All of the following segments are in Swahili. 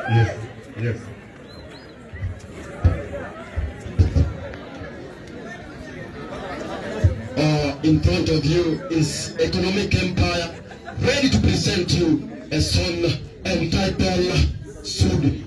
Yes, yes. uh, in front of you is Economic Empire, ready to present you a song entitled Sudi.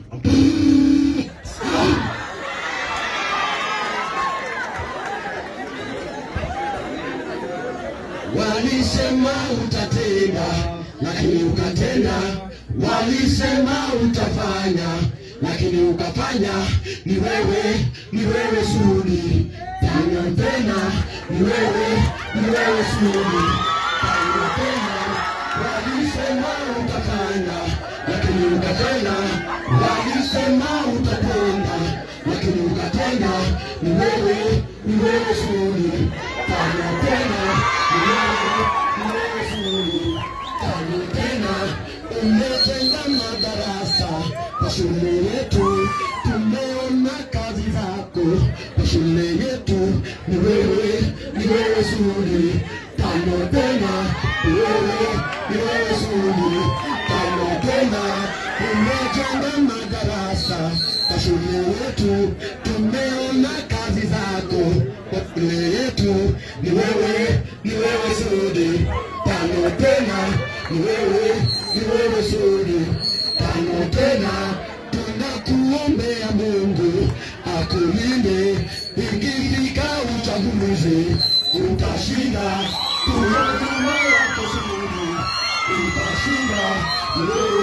Walisema utatenda, lakini ukatenda. Walisema utafanya, lakini ukafanya. Ni wewe, ni wewe Sudi. Tena tena, ni wewe, ni wewe Sudi. Tena tena, walisema utafanya, lakini ukatenda. Walisema utatenda, lakini ukatenda. Ni wewe, ni wewe Sudi. Tena tena, ni wewe, ni wewe Sudi. Tena tena, umejenga madarasa kwa shule yetu, tumeona kazi zako kwa shule yetu. Ni wewe, ni wewe Sudi. Tano tena, ni wewe, ni wewe Sudi. Tano tena, umejenga madarasa kwa shule yetu, tumeona kazi zako kwa shule yetu. Ni wewe, ni wewe Sudi. Tano tena, ni wewe, ni wewe Sudi. Tano tena, tunakuombea Mungu akulinde, ikifika uchaguzi utashinda. Tunajua wako Sudi, utashinda. Ni wewe